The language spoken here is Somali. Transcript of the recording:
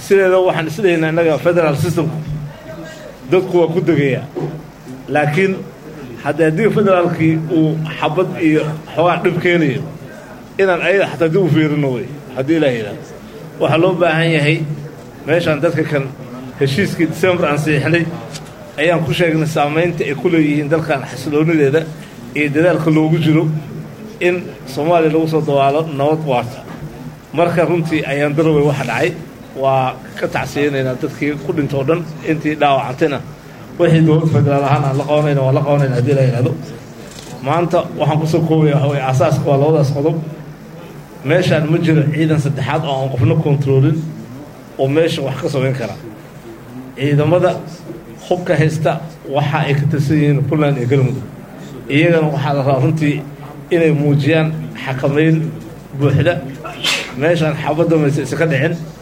sideeda waxaan isleeyahnaa innaga federal systemku dadku waa ku degayaa laakiin haddii haddii federaalkii uu xabad iyo xoogaa dhib keenayo inaan ayada xataa dib u fiirino wey haddii ilaa yidhahdo waxaa loo baahan yahay meeshaan dadka kan heshiiskii december aan siixnay ayaan ku sheegnay saamaynta ay ku leeyihiin dalkan xasiloonideeda iyo dadaalka loogu jiro in soomaaliya lagu soo dawaalo nabad waarta marka runtii ayaan darawey waxa dhacay waa ka tacsiyeynaynaa dadkii ku dhintoo dhan intii dhaawacantayna wixii dowlad federaal ahaan aan la qabanayna waa la qabanayna haddii la yidhahdo maanta waxaan kusoo koobaya waxa weye asaaska waa labadaas qodob meeshaan ma jiro ciidan saddexaad oo aan qofna kontroolin oo meesha wax ka samayn kara ciidamada hubka haysta waxa ay ka tirsan yihiin puntland iyo galmudug iyagana waxaa la rabaa runtii inay muujiyaan xakamayn buuxda meeshaan xabadda mayse isa ka dhicin